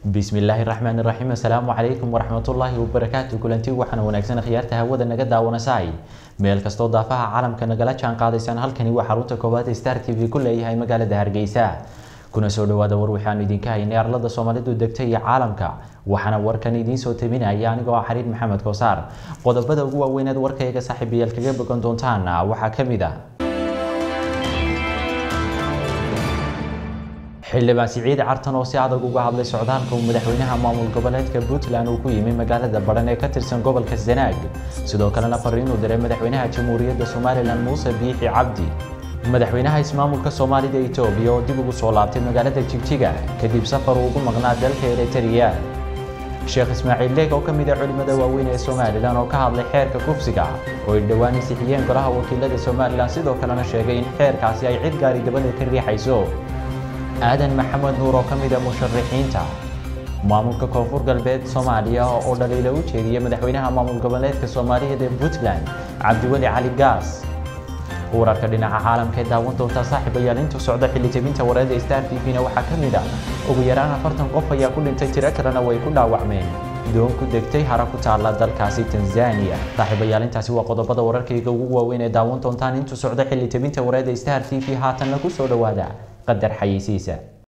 bismillaahi raxmaan raxiim assalaamu calaykum waraxmatullaahi wabarakaatu kulanti waxaana wanaagsan khiyaarta hawada naga daawanasay meel kastoo daafaha caalamka nagala jaan qaadaysaan halkani waa xarunta koowaad ee star t v ku leeyahay magaalada hargeysa kuna soo dhawaada war waxaanu idinka haynay arlada soomaalidu degta iyo caalamka waxaana warkan idiin soo tabinaya anigoo ah xariir maxamed koosaar qodobada ugu waaweyneed warkayga saaxiibayaal kaga bogan doontaan waxaa ka mid ah xildhibaan siciid cartan oo si adag uga hadlay socdaalka uu madaxweynaha maamul goboleedka puntland uu ku yimi magaalada badhan ee ka tirsan gobolka sanaag sidoo kalena fariin uu diray madaxweynaha jamhuuriyadda somalilan muuse biixi cabdi madaxweynaha ismaamulka soomaalida etoobiya oo dib ugu soo laabtay magaalada jigjiga kadib safar uu ugu maqnaa dalka eritrea sheekh ismaaciil leeg oo ka mid ah culimmada waaweyn ee somalilan oo ka hadlay xeerka kufsiga oo ay dhowaan ansixiyeen golaha wakiilada somalilan sidoo kalena sheegay in xeerkaasi ay cid gaari dabada ka riixayso aadan maxamed nuur oo ka mid ah musharaxiinta maamulka koonfur galbeed soomaaliya oo dhaliila u jeediyay madaxweynaha maamul goboleedka soomaaliyeed ee puntland cabdiweli cali gaas wararka dhinaca caalamka ee daawan doonta saaxiibayaal intuu socda xilli jebinta wareeda star t v-na waxaa ka mid ah ugu yaraan afartan qof ayaa ku dhintay tiro kalena way ku dhaawacmeen doon ku degtay hara ku taalla dalkaasi tanzania saaxiibayaal intaasi waa qodobada wararkayga ugu waaweyn ee daawan doontaan intuu socda xilli jebinta wareeda star t v haatanna ku soo dhowaada qadar xayeysiisa